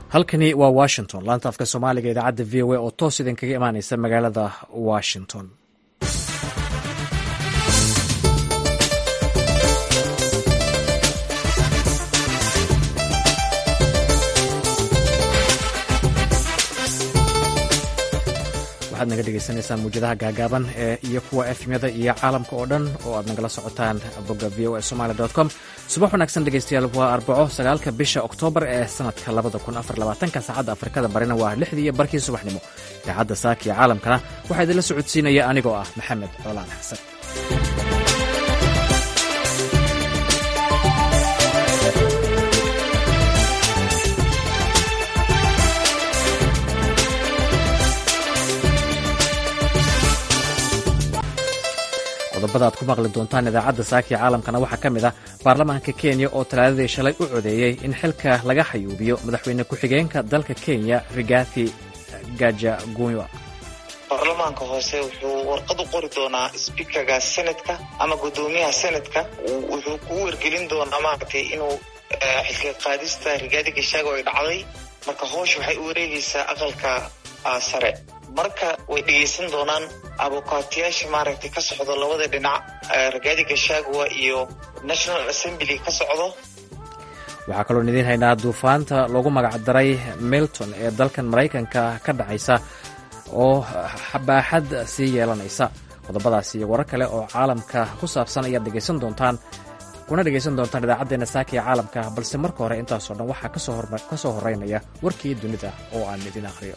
halkani waa washington laanta afka soomaaliga idaacadda v o a oo toos idinkaga imaaneysa magaalada washington waxaad naga dhegeysaneysaan muwjadaha gaagaaban ee iyo kuwa efmyada iyo caalamka oo dhan oo aad nagala socotaan bogga v o a somaali com subax wanaagsan dhegeystayaal waa arbaco sagaalka bisha oktoobar ee sanadka labada kun afar labaatanka saacadda afrikada barina waa lixdii iyo barkii subaxnimo idaacadda saaka iyo caalamkana waxaa idinla socodsiinaya anigoo ah maxamed coolaan xasan qodobada aad ku maqli doontaan idaacadda saaki caalamkana waxaa ka mid ah baarlamaanka kenya oo talaadadii shalay u codeeyey in xilka laga xayuubiyo madaxweyne ku-xigeenka dalka kenya rigathi gajaguya baarlamaanka hoose wuxuu warqad u qori doonaa sbiikaga senadka ama guddoomiyaha senadka wuxuu kugu wargelin doonaa maaragtay inuu xilka qaadista rigathi gashaago ay dhacday marka hoosh waxay u wareegaysaa aqalka sare marka way dhegaysan doonaan abukaatiyaasha maaragtay ka socdo labada dhinac ragaadi gashagwa iyo national assembly ka socdo waxaa kaloon idiin haynaa duufaanta loogu magacdaray milton ee dalkan maraykanka ka dhacaysa oo baaxad sii yeelanaysa qodobadaas iyo warar kale oo caalamka ku saabsan ayaad dhegaysan doontaan kuna dhegaysan doontaan idaacaddeena saakiya caalamka balse marka hore intaasoo dhan waxaa ka soo horeynaya warkii dunida oo aan idin akhriyo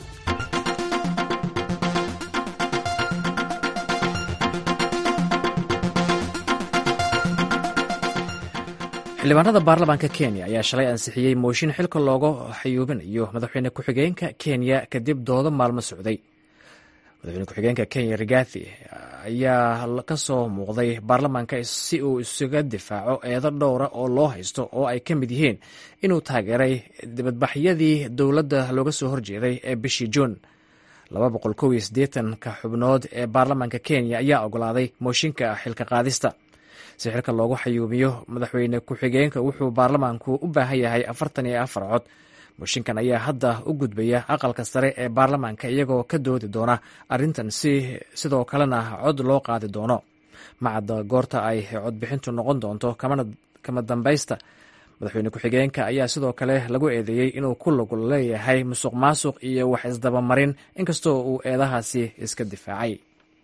xildhibaanada baarlamaanka kenya ayaa shalay ansixiyey mooshin xilka looga xayuubinayo madaxweyne ku-xigeenka kenya kadib doodo maalmo socday madaxweyne ku-xigeenka kenya rigathi ayaa ka soo muuqday baarlamaanka si uu isaga difaaco eedo dhowra oo loo haysto oo ay ka mid yihiin inuu taageeray dibadbaxyadii dowladda looga soo horjeeday ee bishii juun ka xubnood ee baarlamaanka kenya ayaa ogolaaday mooshinka xilka qaadista si xilka loogu xayuubiyo madaxweyne ku-xigeenka wuxuu baarlamaanku u baahan yahay afartan iyo afar cod mooshinkan ayaa hadda u gudbaya aqalka sare ee baarlamaanka iyagoo ka doodi doona arrintan si sidoo kalena cod loo qaadi doono macadda goorta ay codbixintu noqon doonto kama dambaysta madaxweyne ku-xigeenka ayaa sidoo kale lagu eedeeyey inuu ku lug leeyahay musuq maasuq iyo wax isdabamarin inkastoo uu eedahaasi iska difaacay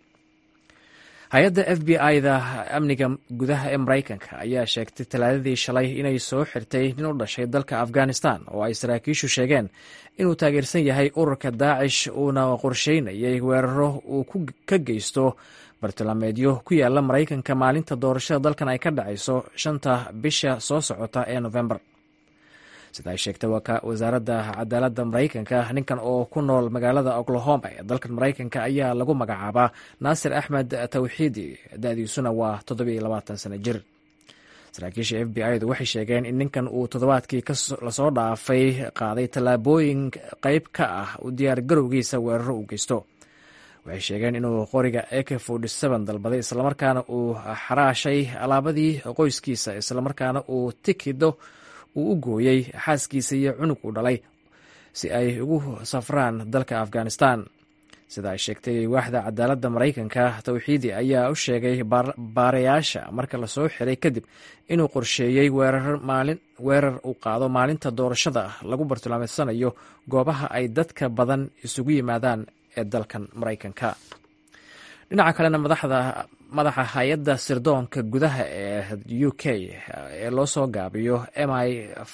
hay-adda f b i-da amniga gudaha ee maraykanka ayaa sheegtay talaadadii shalay inay soo xirtay nin u dhashay dalka afghanistan oo ay saraakiishu sheegeen inuu taageersan yahay ururka daacish uuna qorsheynayay weeraro uu ka geysto bartilmaameedyo ku yaala maraykanka maalinta doorashada dalkan ay ka dhacayso shanta bisha soo socota ee november sida ay sheegtay wasaaradda cadaaladda maraykanka ninkan oo ku nool magaalada oklahoma ee dalkan maraykanka ayaa lagu magacaabaa naasir axmed tawxiidi da-diisuna waa sano jir saraakiisha f b i-du waxay sheegeen in ninkan uu toddobaadkii lasoo dhaafay qaaday tallaabooyin qeyb ka ah u diyaar garowgiisa weeraro uu geysto waxay sheegeen inuu qoriga ak dalbaday islamarkaana uu xaraashay alaabadii qoyskiisa islamarkaana uu tikido uu u gooyey xaaskiisa iyo cunug uu dhalay si ay ugu safraan dalka afghanistan sida ay sheegtay waaxda cadaaladda maraykanka tawxiidi ayaa u sheegay baarayaasha marka lasoo xiray kadib inuu qorsheeyey weerar uu qaado maalinta doorashada lagu bartilmaameedsanayo goobaha ay dadka badan isugu yimaadaan ee dalkan maraykanka dhinaca kalena madaxa hay-adda sirdoonka gudaha ee u k ee loo soo gaabiyo m i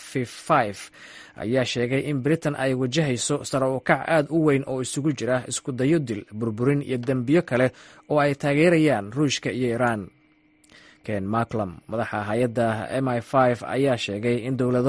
ayaa sheegay in britain ay wajahayso sare u kac aad u weyn oo isugu jira isku dayo dil burburin iyo dembiyo kale oo ay taageerayaan ruushka iyo iiraan ken maclam madaxa hay-adda m i ayaa sheegay in dowlado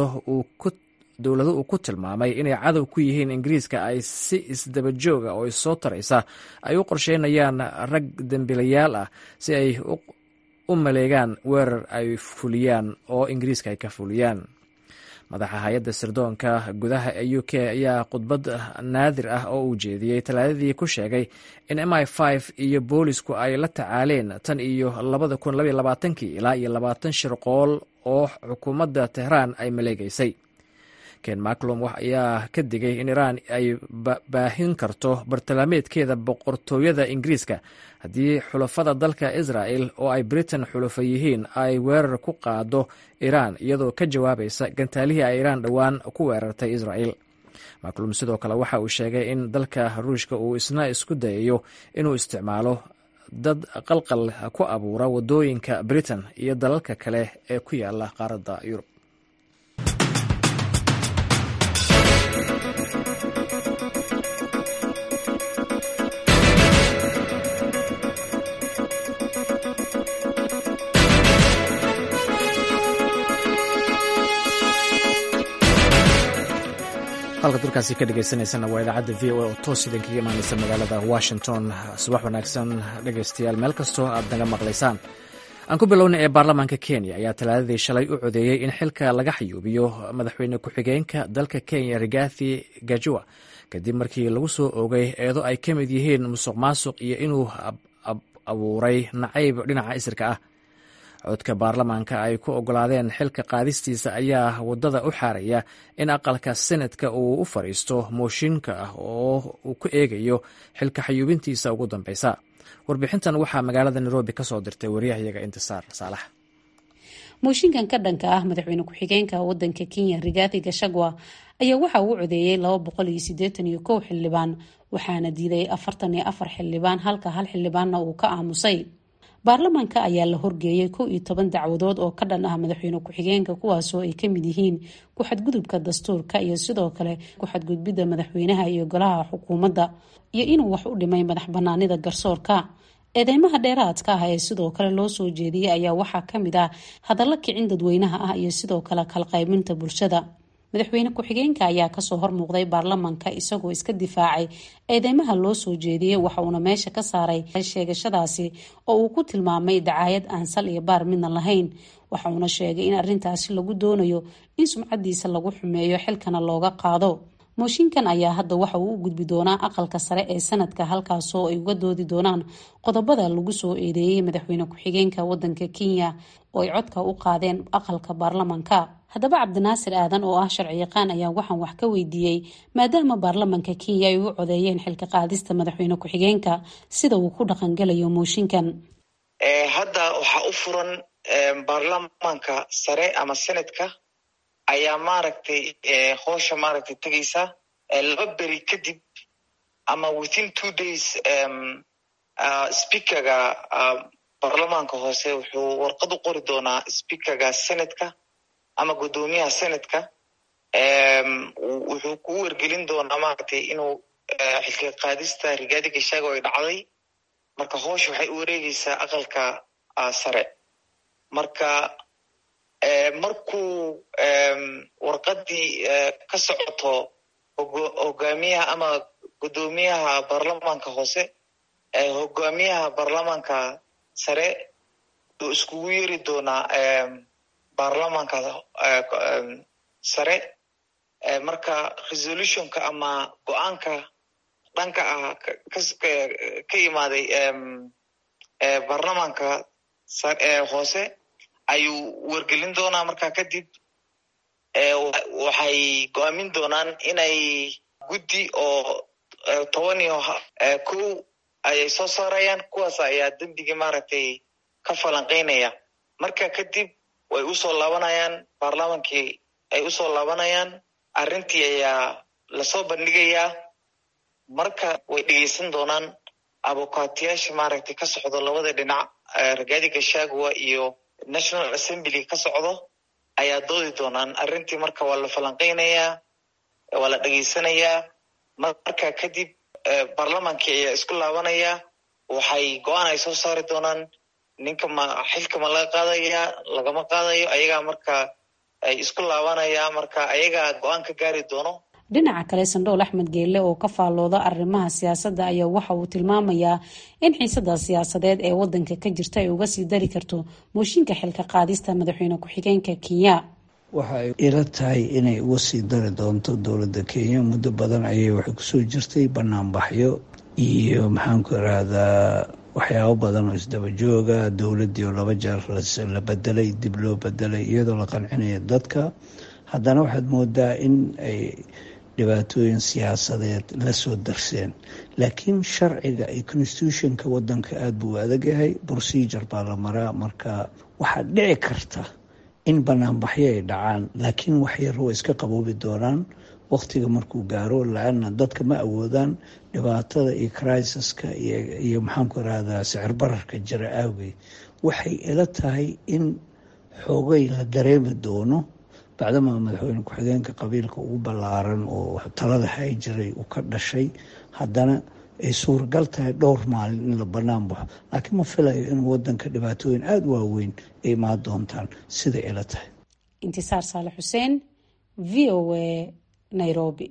uu ku tilmaamay inay cadow ku yihiin ingiriiska ay si isdabajooga oo issoo taraysa ay u qorsheynayaan rag dembilayaal ah si ay u maleegaan weerar ay fuliyaan oo ingiriiska ay ka fuliyaan madaxa hay-adda sirdoonka gudaha ee u k ayaa khudbad naadir ah oo uu jeediyey talaadadii ku sheegay in m i iyo boolisku ay la tacaaleen tan iyo labada kun labaiy labaatankii ilaa iyo labaatan shirqool oo xukuumadda tehraan ay maleegeysay ken maclum ayaa ka digay in iiraan ay baahin karto bartilmaameedkeeda boqortooyada ingiriiska haddii xulafada dalka israel oo ay britain xulafa yihiin ay weerar ku qaado iiraan iyadoo ka jawaabaysa gantaalihii ay iiraan dhowaan ku weerartay israel maclum sidoo kale waxa uu sheegay in dalka ruushka uu isna isku dayayo inuu isticmaalo dad qalqal ku abuura wadooyinka britain iyo dalalka kale ee ku yaala qaaradda yurub halka dalkaasi ka dhegeysaneysana waa idaacadda v o a oo toos idinkaga imaaneysa magaalada washington subax wanaagsan dhegeystayaal meel kastoo aad naga maqlaysaan aan ku bilownay ee baarlamaanka kenya ayaa talaadadii shalay u codeeyey in xilka laga xayuubiyo madaxweyne ku-xigeenka dalka kenya rigathi gajua kadib markii lagu soo oogay eedo ay ka mid yihiin musuq maasuq iyo inuu abuuray nacayb dhinaca isirka ah codka baarlamaanka ay ku ogolaadeen xilka qaadistiisa ayaa wadada u xaaraya in aqalka senatka uu u fadhiisto mooshinka ah oo uu ku eegayo xilka xayuubintiisa ugu dambeysa warbixintan waxaa magaalada nairobi ka soo dirtay waryahayaga intisaar saalax mooshinkan ka dhanka ah madaxweyne ku-xigeenka wadanka kenya rigathi gashagwa ayaa waxa uu codeeyey laba boqol iyo sideetan iyo kow xildhibaan waxaana diiday afartan iyo afar xildhibaan halka hal xildhibaanna uu ka aamusay baarlamaanka ayaa la horgeeyay kow iyo toban dacwadood oo ka dhan ah madaxweyne ku-xigeenka kuwaasoo ay kamid yihiin ku-xadgudubka dastuurka iyo sidoo kale ku-xadgudbidda madaxweynaha iyo golaha xukuumadda iyo inuu wax u dhimay madax banaanida garsoorka eedeymaha dheeraadka ah ee sidoo kale loo soo jeediyey ayaa waxaa kamid ah hadallo kicin dadweynaha ah iyo sidoo kale kalqaybinta bulshada madaxweyne ku-xigeenka ayaa kasoo hormuuqday baarlamaanka isagoo iska difaacay eedeymaha loo soo jeediyey waxa uuna meesha ka saaray sheegashadaasi oo uu ku tilmaamay dacaayad aan sal iyo baar midna lahayn waxa uuna sheegay in arrintaasi lagu doonayo in sumcadiisa lagu xumeeyo xilkana looga qaado mooshinkan ayaa hadda waxa uu u gudbi doonaa aqalka sare ee sanadka halkaasoo ay uga doodi doonaan qodobada lagu soo eedeeyey madaxweyne ku-xigeenka wadanka kenya oo ay codka u qaadeen aqalka baarlamaanka haddaba cabdinaasir aadan oo ah sharci yaqaan ayaa waxaan wax ka weydiiyey maadaama baarlamaanka kenya ay u codeeyeen xilka qaadista madaxweyne ku-xigeenka sida uu ku dhaqangelayo mooshinkan hadda waxaa u furan baarlamaanka sare ama senadka ayaa maaragtay hoosha maaragtay tegeysa laba beri kadib ama within two days speakerga baarlamaanka hoose wuxuu warqad u qori doonaa speakerga senatka ama guddoomiyaha senatka wuxuu ku wergelin doonaa maaragtay inuu xilka qaadista rigaadi gashaago ay dhacday marka hoosha waxay u wareegeysaa aqalka sare marka markuu warqadii ka socoto hogaamiyaha ama guddoomiyaha baarlamaanka hoose hogaamiyaha baarlamaanka sare uu iskugu yeri doonaa baarlamaanka sare marka resolutionka ama go-aanka dhanka ah ka imaaday baarlamaanka hoose ayuu wergelin doonaa markaa kadib waxay go-aamin doonaan inay guddi oo toban iyo kow ayay soo saarayaan kuwaas ayaa dembigii maaragtay ka falanqeynaya marka kadib way usoo laabanayaan baarlamaankii ay usoo laabanayaan arrintii ayaa lasoo bandhigayaa marka way dhegeysan doonaan abokaatiyaasha maaragtay ka socdo labada dhinac ragaadi gashagua iyo national assembly ka socdo ayaa doodi doonaan arrintii marka waa la falanqeynayaa waa la dhegeysanayaa marka kadib baarlamaankii ayaa isku laabanaya waxay go-aan ay soo saari doonaan ninka ma xilka ma laga qaadaya lagama qaadayo ayagaa marka ay isku laabanaya marka ayagaa go-aan ka gaari doono dhinaca kale sandhool axmed geelle oo ka faallooda arrimaha siyaasadda ayaa waxa uu tilmaamayaa in xiisada siyaasadeed ee wadanka ka jirta ay uga sii dari karto mooshinka xilka qaadista madaxweyne ku-xigeenka kenya waxa ay ila tahay inay uga sii dari doonto dowladda kenya muddo badan ayay waxay kusoo jirtay banaanbaxyo iyo maxaanku irahdaa waxyaabo badan oo isdaba jooga dowladdii oo laba jeer la bedelay dib loo bedelay iyadoo la qancinaya dadka haddana waxaad moodaa in ay dhibaatooyin siyaasadeed la soo darseen laakiin sharciga iyo constitutionka wadanka aada buu adagyahay procedure baa la maraa marka waxaa dhici karta in banaanbaxyo ay dhacaan laakiin wax yar way iska qaboobi doonaan wakhtiga markuu gaaro la-ana dadka ma awoodaan dhibaatada iyo crisaska iyo maxaanku irahdaa sicir bararka jira aawgeed waxay ila tahay in xoogay la dareemi doono bacdamaa madaxweyne ku-xigeenka qabiilka ugu ballaaran oo talada hay jiray uu ka dhashay haddana ay suuragal tahay dhowr maalin in la bannaan baxo laakiin ma filayo in wadanka dhibaatooyin aada waaweyn ay imaan doontaan siday ila tahay intisaar saale xuseen v o a nairobi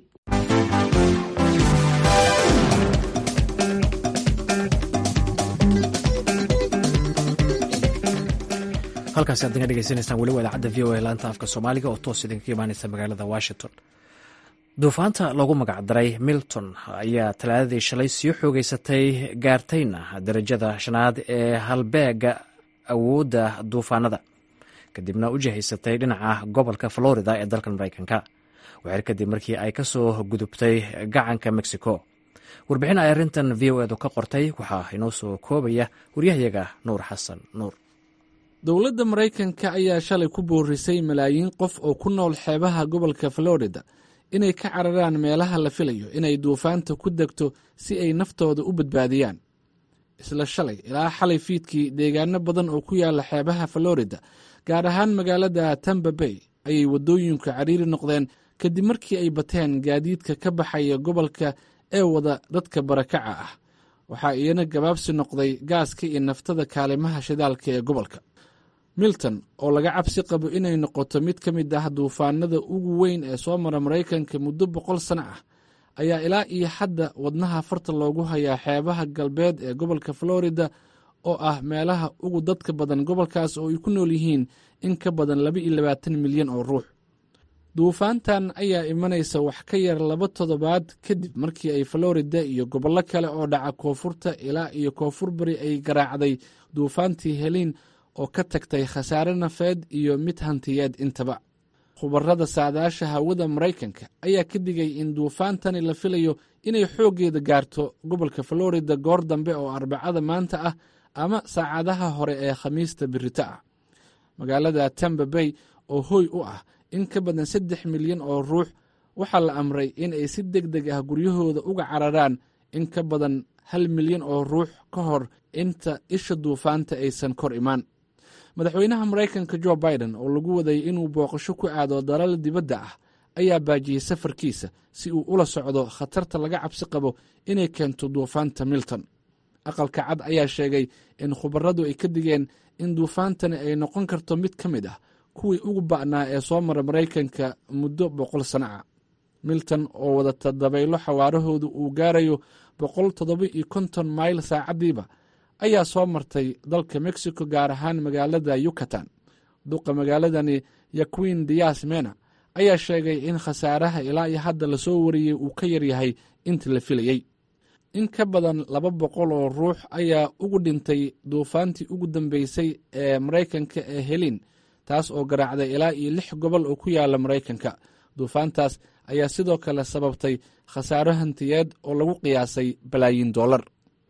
halkaasi aad naga dhegeysanaysaan weli waa idaacadda v o a laanta afka soomaaliga oo toos idinkaga imaaneysa magaalada washington duufaanta loogu magacdaray milton ayaa talaadadii shalay sii xoogeysatay gaartayna darajada shanaad ee halbeega awoodda duufaanada kadibna u jihaysatay dhinaca gobolka florida ee dalkan mareykanka waxir kadib markii ay ka soo gudubtay gacanka mexico warbixin ay arrintan v o edu ka qortay waxaa inoo soo koobaya waryahayaga nuur xasan nuur dowladda maraykanka ayaa shalay ku boorisay malaayiin qof oo ku nool xeebaha gobolka florida inay ka cararaan meelaha la filayo inay duufaanta ku degto si ay naftooda u badbaadiyaan isla shalay ilaa xalay fiidkii deegaano badan oo ku yaala xeebaha florida gaar ahaan magaalada tamba bay ayay waddooyinku cariiri noqdeen kadib markii ay bateen gaadiidka ka baxaya gobolka ee wada dadka barakaca ah waxaa iyana gabaabsi noqday gaaska iyo naftada kaalimaha shidaalka ee gobolka milton oo laga cabsi qabo inay noqoto mid ka mid ah duufaanada ugu weyn ee soo mara maraykanka muddo boqol sano ah ayaa ilaa iyo hadda wadnaha farta loogu hayaa xeebaha galbeed ee gobolka florida oo ah meelaha ugu dadka badan gobolkaas oo ay ku nool yihiin in ka badan laba iyo labaatan milyan oo ruux duufaantan ayaa imanaysa wax ka yar laba toddobaad kadib markii ay florida iyo gobollo kale oo dhaca koonfurta ilaa iyo koonfur bari ay garaacday duufaantii heliin oo ka tagtay khasaare nafeed iyo mid hantiyeed intaba khubarada saadaasha hawada maraykanka ayaa ka digay in duufaantani la filayo inay xooggeeda gaarto gobolka florida goor dambe oo arbacada maanta ah ama saacadaha hore ee khamiista birito ah magaalada tamba bay oo hoy u ah in ka badan saddex milyan oo ruux waxaa la amray in ay si deg deg ah guryahooda uga cararaan in ka badan hal milyan oo ruux ka hor inta isha duufaanta aysan kor imaan madaxweynaha maraykanka jo biden oo lagu waday inuu booqasho ku aado dalal dibadda ah ayaa baajiyey safarkiisa si uu ula socdo khatarta laga cabsi qabo inay keento duufaanta milton aqalka cad ayaa sheegay in khubaradu ay ka digeen in duufaantani ay noqon karto mid ka mid ah kuwii ugu ba'naa ee soo mara maraykanka muddo boqol sano ah milton oo wadata dabaylo xawaarahoodu uu gaarayo boqol toddoba iyo konton mayl saacaddiiba ayaa soo martay dalka mexico gaar ahaan magaalada yucatan duqa magaaladani yaquin dias mena ayaa sheegay in khasaaraha ilaa iyo hadda lasoo wariyey uu ka yaryahay inta la filayey in ka badan laba boqol oo ruux ayaa ugu dhintay duufaantii ugu dambeysay ee maraykanka ee helin taas oo garaacday ilaa iyo lix gobol oo ku yaala maraykanka duufaantaas ayaa sidoo kale sababtay khasaaro hantiyeed oo lagu qiyaasay balaayiin dollar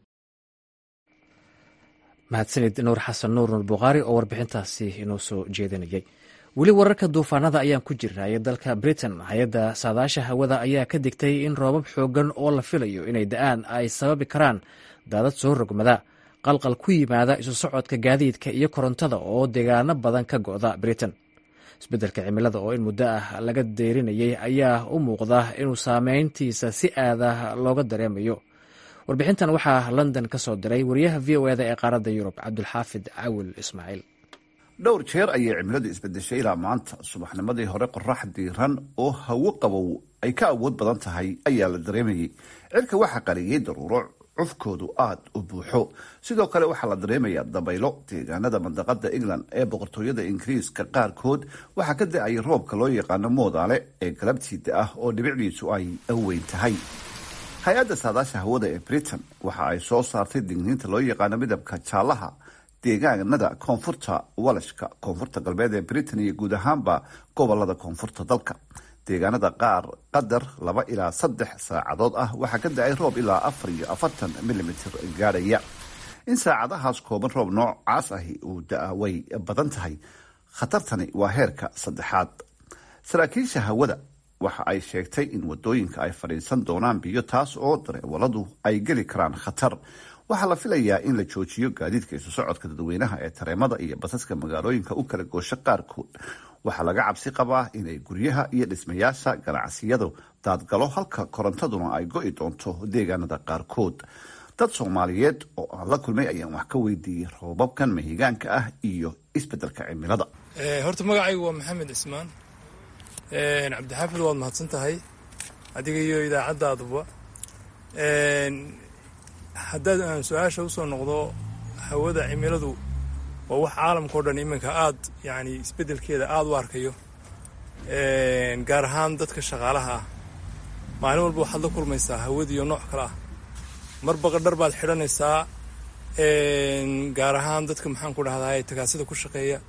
mahadsanid nuur xasan nuur nuur bukhaari oo warbixintaasi inoo soo jeedinayay weli wararka duufaanada ayaan ku jirnay dalka britain hay-adda saadaasha hawada ayaa ka digtay in roobab xoogan oo la filayo inay da-aan ay sababi karaan daadad soo rogmada qalqal ku yimaada isu socodka gaadiidka iyo korontada oo deegaano badan ka go'da britain isbeddelka cimilada oo in muddo ah laga deyrinayay ayaa u muuqda inuu saameyntiisa si aada looga dareemayo warbixintan waxaa london ka soo diray wariyaha v o eda ee qaaradda yurub cabdulxaafid cawil ismaaciil dhowr jeer ayay cimiladu isbedeshay ilaa maanta subaxnimadii hore qorax diiran oo hawo qabow ay ka awood badan tahay ayaa la dareemayay cirka waxaa qariyey daruuro cufkoodu aada u buuxo sidoo kale waxaa la dareemayaa dabaylo deegaanada mandaqada england ee boqortooyada ingiriiska qaarkood waxaa ka da-ay roobka loo yaqaano moodaale ee galabtiida ah oo dhibicdiisu ay weyn tahay hay-adda saadaasha hawada ee britain waxa ay soo saartay digniinta loo yaqaano midabka jaallaha deegaanada koonfurta walashka koonfurta galbeed ee britain iyo guud ahaanba gobolada koonfurta dalka deegaanada qaar qadar laba ilaa saddex saacadood ah waxaa ka da-ay roob ilaa afar iyo afartan milimitr gaadhaya in saacadahaas kooban roob noocaas ahi uu da-a way badan tahay khatartani waa heerka saddexaad saraakiisha hawada waxa ay sheegtay in wadooyinka ay fadhiisan doonaan biyo taas oo dareewaladu ay geli karaan khatar waxaa la filayaa in la joojiyo gaadiidka isu socodka dadweynaha ee tareemada iyo basaska magaalooyinka u kala goosho qaarkood waxaa laga cabsi qabaa inay guryaha iyo dhismayaasha ganacsiyadu daadgalo halka korontaduna ay go-i doonto deegaanada qaarkood dad soomaaliyeed oo aan la kulmay ayaan wax ka weydiiyey roobabkan mahigaanka ah iyo isbedelka cimilada horta magacaygu waa maxamed cismaan cabdixaafid waad mahadsan tahay adiga iyo idaacadaaduba haddaad aan su-aasha usoo noqdo hawada cimiladu waa wax caalamkao dhan iminka aad yani isbeddelkeeda aada u arkayo gaar ahaan dadka shaqaalaha ah maalin walba waxaad la kulmaysaa hawadiiyo nooc kale ah marba qadhar baad xidhanaysaa gaar ahaan dadka maxaan ku dhahdaa tagaasida ku shaqeeya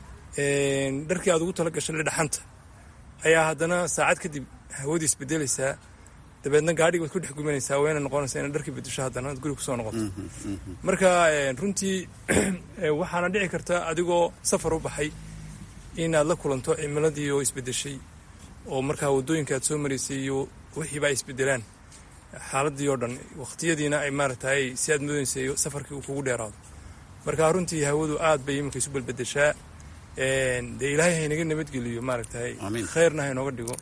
dharkii aad ugu tala gashay dhaxanta ayaa haddana saacad kadib hawadii isbedelaysaa dabeedna gaadhigi baad ku dhex gumanaysaa wayna noqonaysaa ina dharkii bedesho haddana aad guriga kusoo noqoto marka runtii waxaana dhici karta adigoo safar u baxay inaad la kulanto cimiladii oo isbedeshay oo markaa waddooyinka aad soo maraysay iyo wixiiba ay isbedelaan xaaladii oo dhan waqtiyadiina ay maaragtay si aad mudaysay safarkii uu kugu dheeraado marka runtii hawadu aad bay iminka isu belbedeshaa dee ilaahay haynaga nabadgeliyo maaragtay khayrna haynooga dhigo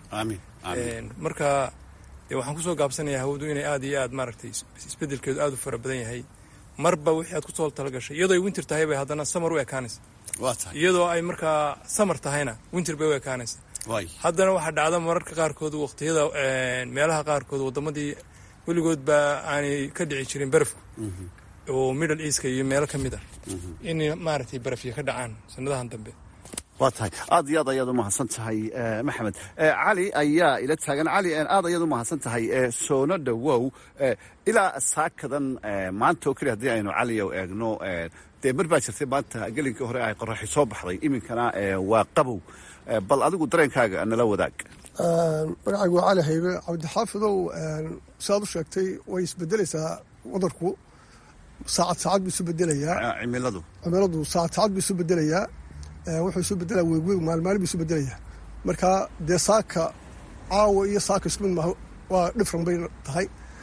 marka dee waxaan kusoo gaabsanayaa hawadu inay aad iyo aad maaragtay isbedelkeedu aad u fara badan yahay marba wixii aad kusoo talagashay iyadoo ay winter tahay bay haddana samar u ekaanaysa iyadoo ay markaa samar tahayna winter bay u ekaanaysa haddana waxaa dhacda mararka qaarkood waqtiyada meelaha qaarkood waddamadii weligood baa aanay ka dhici jirin barafku oo middle easka iyo meelo ka mid ah in maaragtay barafya ka dhacaan sanadahan dambe waa tahay aad iyo aad ayaad umahadsan tahay maxamed cali ayaa ila taagan cali aad ayaad umahadsan tahay soono dhowow ilaa saakadan maanta oo keliya haddii aynu caliyow eegno dee mar baa jirtay maanta gelinkii hore ay qoraxi soo baxday iminkana waa qabow bal adigu dareenkaaga nala wadaag magacaygu waa cali haybe cabdixaafidow siaad u sheegtay way isbedelaysaa wadanku saacad saacad buu isu bedelayaa cimiladu cimiladu saacad saacad buu isu bedelayaa wuxuu isu bedelaa weegweeg maalmaalin buu isu bedelaya marka dee saaka caawa iyo saaka isku mid maaha waa dhifran bay tahay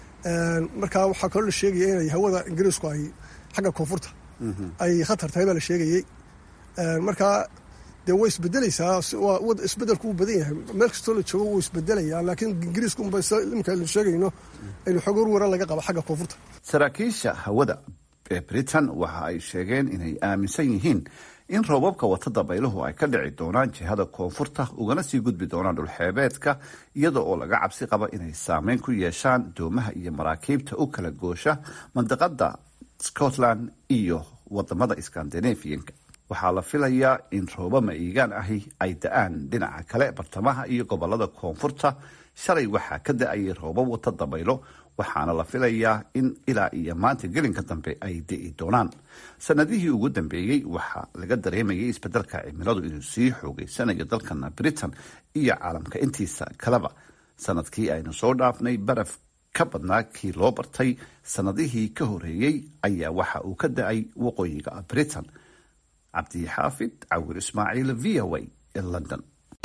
marka waxaa kaloo la sheegaya inay hawada ingiriisku ay xagga koonfurta ay khatar tahay baa la sheegayey marka dee way isbedelaysaa isbedelku wuu badan yahay meel kastoo la joogo wuu isbedelayaa laakiin ingiriisku unba imika aynu sheegayno aynu xog warwara laga qaba xagga koonfurta saraakiisha hawada ee britain waxa ay sheegeen inay aaminsan yihiin in roobabka wata dabayluhu ay ka dhici doonaan jihada koonfurta ugana sii gudbi doonaan dhulxeebeedka iyada oo laga cabsi qaba inay saameyn ku yeeshaan doomaha iyo maraakiibta u kala goosha mandaqada scotland iyo wadamada scandinavianka waxaa la filayaa in rooba ma'iigaan ahi ay da-aan dhinaca kale bartamaha iyo gobolada koonfurta shalay waxaa ka da-ayay roobab wata dabaylo waxaana la filayaa in ilaa iyo maanta gelinka dambe ay di'i doonaan sanadihii ugu dambeeyey waxaa laga dareemayay isbedelka cimiladu inuu sii xoogeysanayo dalkana britain iyo caalamka intiisa kaleba sanadkii aynu soo dhaafnay baraf ka badnaa kii loo bartay sanadihii ka horeeyey ayaa waxa uu ka da-ay waqooyiga britain cabdixaafid cawir ismaaciil v o a ee london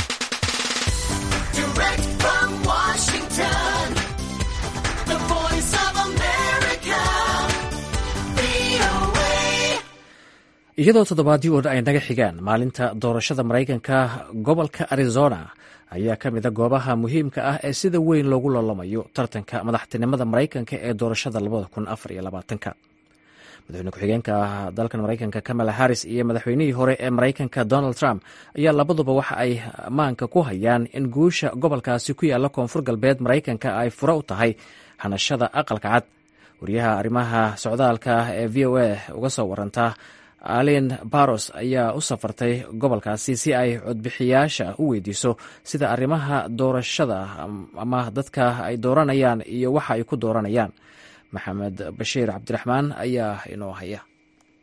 iyadoo toddobaadii oo ay naga xigaan maalinta doorashada maraykanka gobolka arizona ayaa ka mida goobaha muhiimka ah ee sida weyn loogu loolamayo tartanka madaxtinimada maraykanka ee doorashada madaxweyne ku-xigeenka dalkan maraykanka kamala harris iyo madaxweynihii hore ee maraykanka donald trump ayaa labaduba waxa ay maanka ku hayaan in guusha gobolkaasi ku yaala koonfur galbeed maraykanka ay fure u tahay hanashada aqalka cad wariyaha arrimaha socdaalka ee v o a uga soo waranta alin baros ayaa u safartay gobolkaasi si ay codbixiyaasha u weydiiso sida arrimaha doorashada ama dadka ay dooranayaan iyo waxa ay ku dooranayaan maxamed bashiir cabdiraxmaan ayaa inoo haya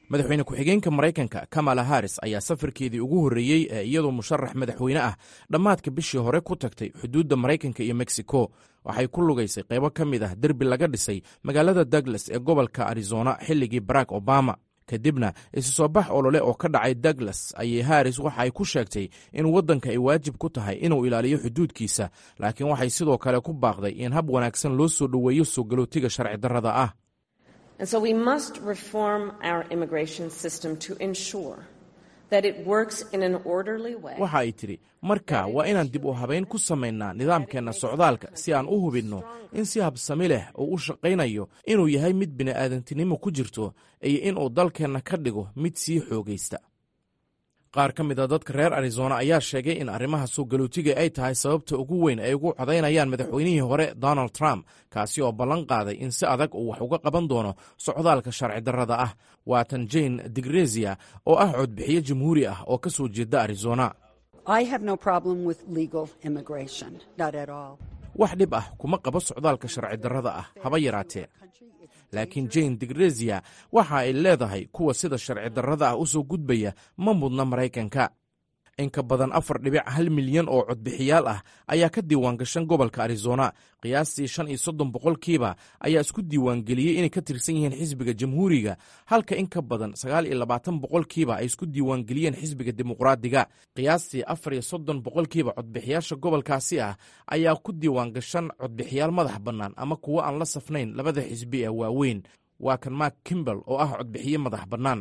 madaxweyne ku-xigeenka maraykanka kamala haris ayaa safarkeedii ugu horreeyey ee iyadoo musharax madaxweyne ah dhammaadka bishii hore ku tagtay xuduudda maraykanka iyo mexico waxay ku lugaysay qaybo ka mid ah derbi laga dhisay magaalada douglas ee gobolka arizona xilligii barack obama kadibna isu soo bax olole oo ka dhacay douglas ayay haris waxa ay ku sheegtay in waddanka ay waajib ku tahay inuu ilaaliyo xuduudkiisa laakiin waxay sidoo kale ku baaqday in hab wanaagsan loo soo dhoweeyo soo galootiga sharci darrada ah And so we must reform our immigration system to ensure that it works in an orderly way. waxa ay tidhi marka waa inaan dib u habayn ku samaynaa nidaamkeenna socdaalka si aan u hubinno in si habsami leh uu u shaqaynayo inuu yahay mid bini'aadantinimo ku jirto iyo inuu dalkeenna ka dhigo mid sii xoogaysta qaar ka mid a dadka reer arizona ayaa sheegay in arrimaha soo galootiga ay tahay sababta ugu weyn ay ugu codaynayaan madaxweynihii hore donald trump kaasi oo ballan qaaday in si adag uu wax uga qaban doono socdaalka sharci darrada ah waatan jane digrezia oo ah codbixiye jamhuuri ah oo ka soo jeeda arizona I have no problem with legal immigration, not at all. wax dhib ah kuma qabo socdaalka sharci darrada ah haba yaraatee laakiin jane digrezia waxa ay leedahay kuwa sida sharci darrada ah u soo gudbaya ma mudna maraykanka in ka badan afar dhibic hal milyan oo codbixiyaal ah ayaa ka diiwaangashan gobolka arizona qiyaastii shan iyo soddon boqolkiiba ayaa isku diiwaangeliyey inay ka tirsan yihiin xisbiga jamhuuriga halka in ka badan sagaal iyo labaatan boqolkiiba ay isku diiwaangeliyeen xisbiga dimuqraadiga qiyaastii afar iyo soddon boqolkiiba codbixiyaasha gobolkaasi ah ayaa ku diiwaangashan codbixiyaal madax bannaan ama kuwo aan la safnayn labada xisbi ee waaweyn waa kan mark kimbel oo ah codbixiye madax bannaan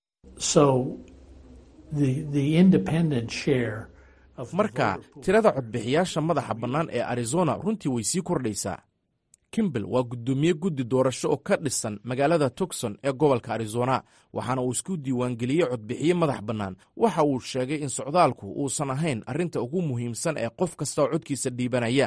marka tirada codbixiyaasha madaxa bannaan ee arizona runtii way sii kordhaysaa kimbel waa guddoomiye guddi doorasho oo ka dhisan magaalada tucson ee gobolka arizona waxaana uu isku diiwaangeliyey codbixiye madax bannaan waxa uu sheegay in socdaalku uusan ahayn arrinta ugu muhiimsan ee qof kasta oo codkiisa dhiibanaya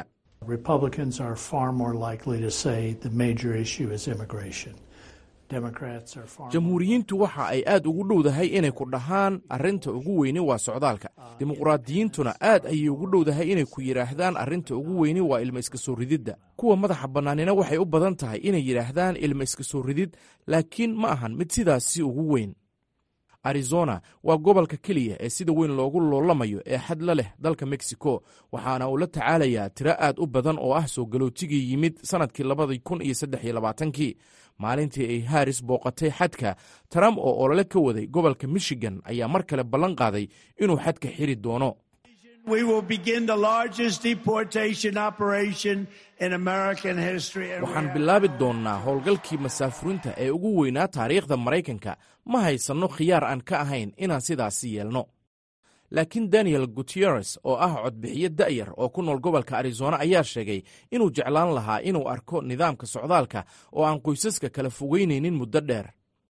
jamhuuriyiintu waxa ay aad ugu dhowdahay inay ku dhahaan arrinta ugu weyni waa socdaalka dimuqraadiyiintuna aad ayay ugu dhowdahay inay ku yidhaahdaan arrinta ugu weyni waa ilma iska soo rididda kuwa madaxa bannaanina waxay u badan tahay inay yidhaahdaan ilma iska soo ridid laakiin ma ahan mid sidaasi ugu weyn arizona waa gobolka keliya ee sida weyn loogu loolamayo ee xad la leh dalka mexico waxaana uu la tacaalayaa tiro aad u badan oo ah soo galootigii yimid sannadkii labadii kun iyo saddex iyo labaatankii maalintii ay haris booqatay xadka trump oo olole ka waday gobolka michigan ayaa mar kale ballan qaaday inuu xadka xiri doono waxaan bilaabi doonnaa howlgalkii masaafurinta ee ugu weynaa taariikhda maraykanka ma haysanno khiyaar aan ka ahayn inaan sidaasi yeelno laakiin daniel gutieres oo ah codbixiye da'yar oo ku nool gobolka arizona ayaa sheegay inuu jeclaan lahaa inuu arko nidaamka socdaalka oo aan qoysaska kala fogeynaynin muddo dheer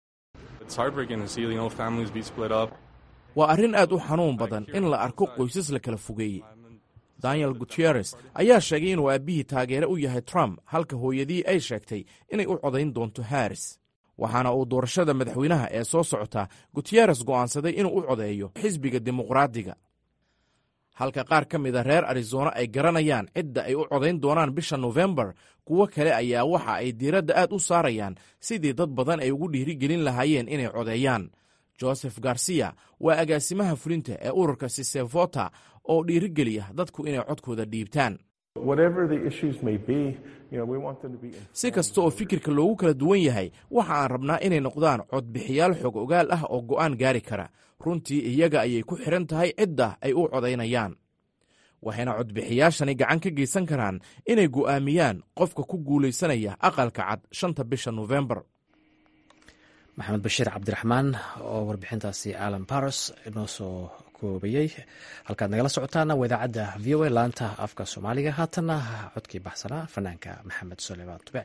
waa arrin aad u xanuun badan in la arko qoysas la kala fogeeyey daniel gutieres ayaa sheegay inuu aabbihii taageere u yahay trump halka hooyadii ay sheegtay inay u codayn doonto haris waxaana uu doorashada madaxweynaha ee soo socota gutieres go'aansaday inuu u codeeyo xisbiga dimuqraadiga halka qaar ka mida reer arizona ay garanayaan cidda ay u codayn doonaan bisha nofembar kuwo kale ayaa waxa ay diiradda aad u saarayaan sidii dad badan ay ugu dhiirigelin lahaayeen inay codeeyaan joseph garcia waa agaasimaha fulinta ee ururka sisevota oo dhiirigeliya dadku inay codkooda dhiibtaan si kasta oo fikirka loogu kala duwan yahay waxa aan rabnaa inay noqdaan codbixiyaal xog ogaal ah oo go'aan gaari kara runtii iyaga ayay ku xidhan tahay cidda ay u codaynayaan waxayna codbixiyaashani gacan ka geysan karaan inay go'aamiyaan qofka ku guulaysanaya aqalka cad shanta bisha nofembar maxamed bashiir cabdiraxmaan oo warbixintaasi alan baros inoo soo koobayey halkaad nagala socotaana waa idaacadda v o a laanta afka soomaaliga haatanna codkii baxsanaa fanaanka maxamed suleymaan tube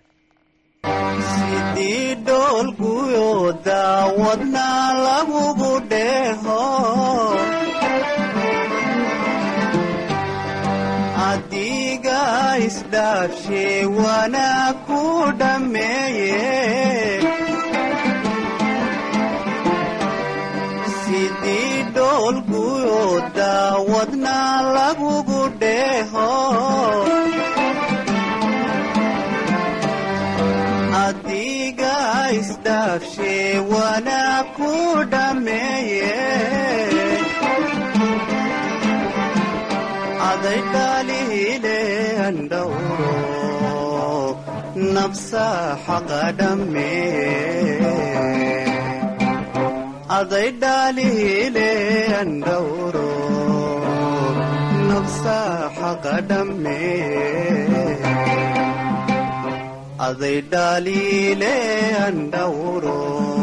sidii dhoolkuyo daawadna lagugu dheeho adiga isdhaafshe wana ku dhammeeye sidii dhoolkuyo daawadna lagugu dheeho adiga isdhaafshe wanaa ku dhammeeye aday dhaalihile andhowro nafsa xaqa dhammeeye aday dhaalihile andhowro nafsa xaqa dhammeeye அதை டாலிலே அண்டவுரோ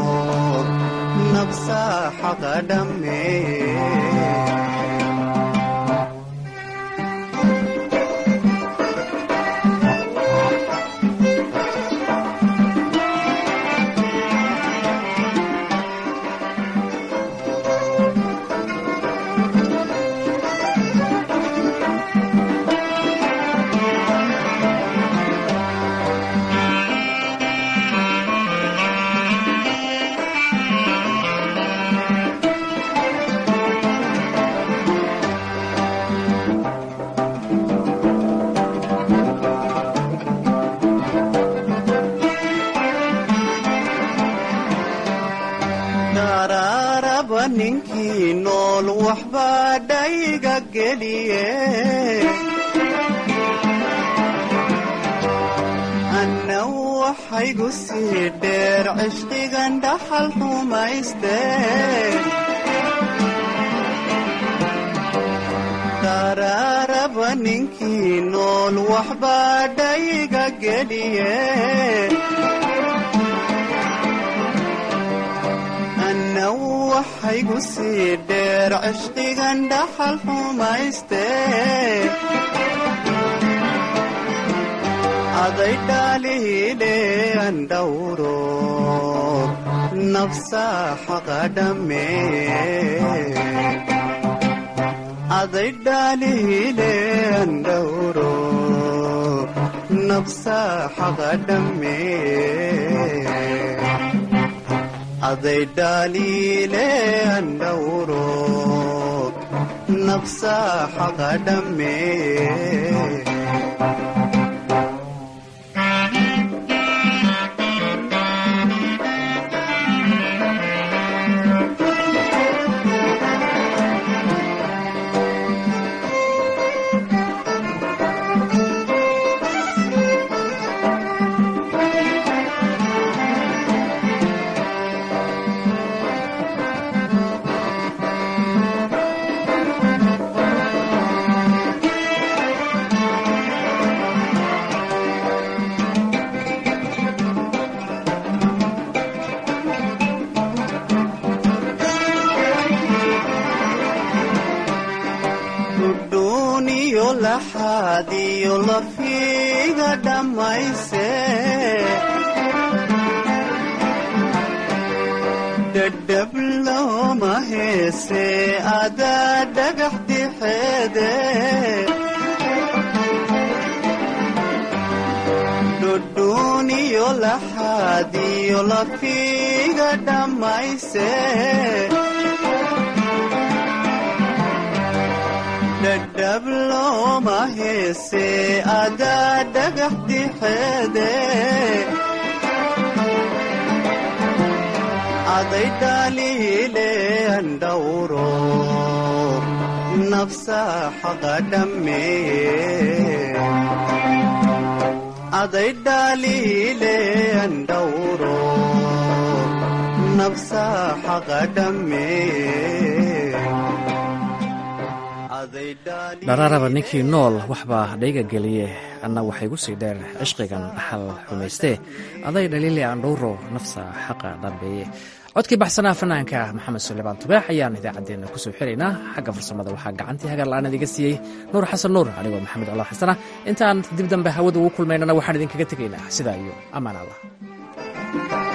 நப்சா ஹகடமே daraaraba ninkii nool waxbaa dhayga geliye anna waxaygu sii dheer cishqigan dhaxal xumayste daraaraba ninkii nool waxbaa dhayga geliye anna waxaygu sii dheer cishqigan dhaxal xumayste aday dhaalihile andhowro nafsa xaqa dhammeeye aday dhaalihile andhowro nafsa xaqa dhammeeye அதை டாலிலே அண்டவுரோ நப்சா ஹகடமே dhudhuuniyo laxaadiyo lafiga dhammayse dhadhab looma heese adaa dhagax dixeede dhudhuuniyo laxaadiyo lafiga dhammayse dhadhab looma heese adaa dhagax dixeede aday dhaalihile andhowro nafsa xaqa dhammeeye aday dhaalihile andhowro nafsa xaqa dhammeeye dharaaraba ninkii nool waxbaa dhayga geliye anna waxaygu sii dheer cishqigan dhaxal xumaystee aday dhaliile andhowro nafsa xaqa dhambeeye codkii baxsanaa fanaanka maxamed suleymaan tubaax ayaan idaacaddeenna kusoo xiraynaa xagga farsamada waxaa gacantii hagar la-aan idiga siiyey nuur xasan nuur anigoo maxamed colaal xasana intaan dib dambe hawada ugu kulmaynana waxaan idinkaga tegaynaa sidaa iyo ammaan allah